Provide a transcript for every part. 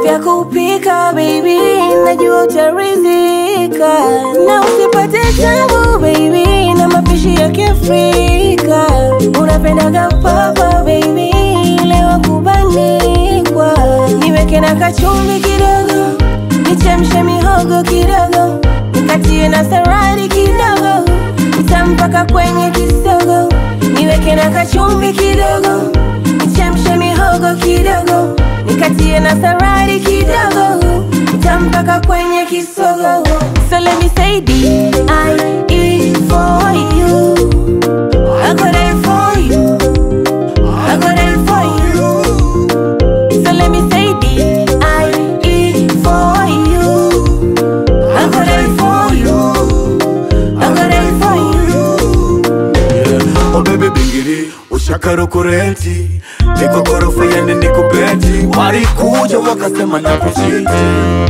vya kupika baby, najua utarizika, na usipate tabu baby, na mapishi ya Kiafrika. Unapendaga papa baby, leo kubanikwa, niweke na kachumvi kidogo, nichemshe mihogo kidogo, nikatie na saradi kidogo, nitampaka kwenye kisogo, niweke na kachumvi kidogo, nichemshe mihogo kidogo, nikatie na saradi kidogo, nitampaka kwenye kisogo. So let me say D I E for you. I got it for you. I got it for you. So let me say D I E for you. I got it for you. I got it for you. Oh baby bingiri ushakaro kurenti niko ghorofa yani niko beti walikuja wakasema na kuchiti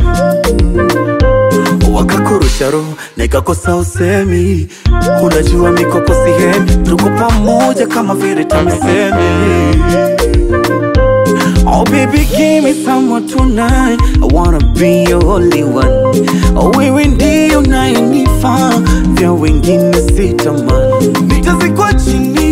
wakakurusha roho nikakosa usemi unajua mikopo sihemi tuko pamoja kama vile tamisemi Oh baby give me someone tonight I wanna be your only one Oh wewe ndio unayenifaa vya wengine sitamani Nitazikwa chini